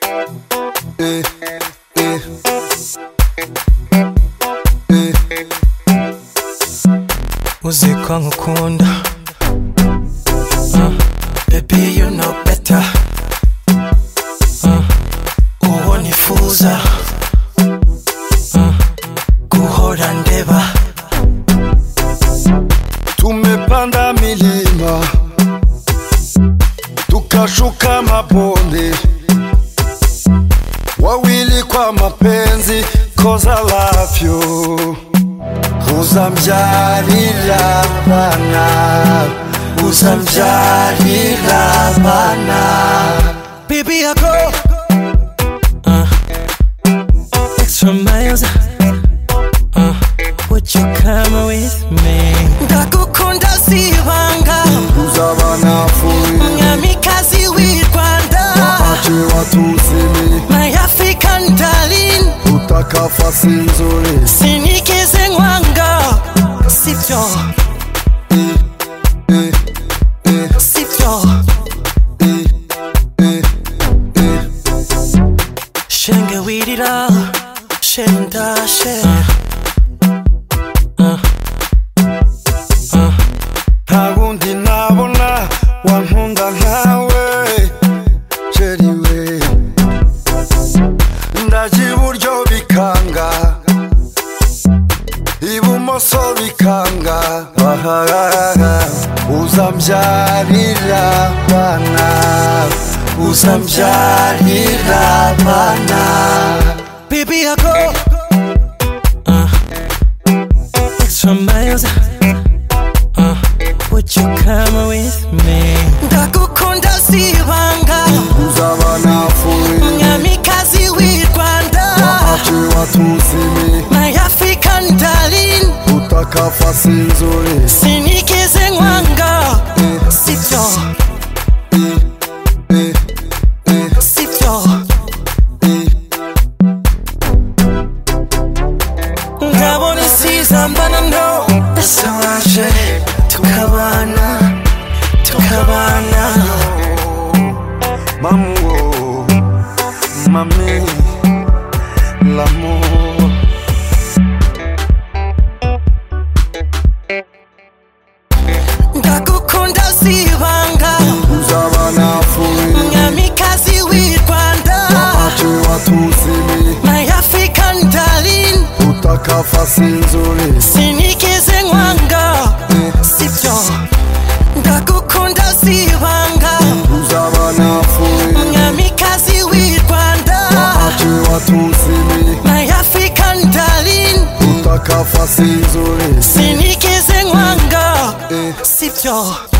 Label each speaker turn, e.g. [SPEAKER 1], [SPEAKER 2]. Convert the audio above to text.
[SPEAKER 1] Eh, eh. Eh. uzi ko nkukunda Ah, baby you know better Ah, uwo nifuza Ah, guhora ndeba
[SPEAKER 2] Tumepanda milima tukashuka mabonde, wawili kwa mapenzi, cause I love you. Uzamjalila bana, uzamjalila bana.
[SPEAKER 1] Baby, I go uh, extra miles. Uh, would you come with me?
[SPEAKER 3] ndagukunda si ibanga
[SPEAKER 2] Uzaba nafuri,
[SPEAKER 3] mwamikazi w'i rwanda
[SPEAKER 2] ache watu usini,
[SPEAKER 3] my african darling
[SPEAKER 2] utaka fasi nzuri.
[SPEAKER 3] sinikize nkwanga sibyo sibyo
[SPEAKER 1] Shenge wirira, shenda she.
[SPEAKER 2] ntabundi nabona wankunda nkawe sheri we ndaje iburyo bikanga ibumoso bikanga ahahaha uzambyarira bana uzambyarira bana
[SPEAKER 1] Baby, I go uh, extra miles. Uh, would you come with me?
[SPEAKER 3] ndagukunda si ibanga
[SPEAKER 2] uzaba nafuri
[SPEAKER 3] mwamikazi w'i rwanda
[SPEAKER 2] ace watuzimi
[SPEAKER 3] my african darling
[SPEAKER 2] utakafasi nzuri
[SPEAKER 3] sinikize nkwanga sibyo sibyo ndabona isiza mbana no
[SPEAKER 1] Sawaje, tukabana, tukabana.
[SPEAKER 2] Mamuo, mami, l'amour.
[SPEAKER 3] ndagukunda si ibanga
[SPEAKER 2] Uzaba nafuri,
[SPEAKER 3] mwamikazi w'i rwanda
[SPEAKER 2] ache watuzimi,
[SPEAKER 3] my african darling
[SPEAKER 2] utaka fasi nzuri.
[SPEAKER 3] sinikize nkwanga sibyo ndagukunda si ibanga
[SPEAKER 2] Uzaba nafuri,
[SPEAKER 3] mwamikazi w'i rwanda
[SPEAKER 2] ache watuzimi,
[SPEAKER 3] my african darling
[SPEAKER 2] utaka fasi nzuri.
[SPEAKER 3] sinikize nkwanga sibyo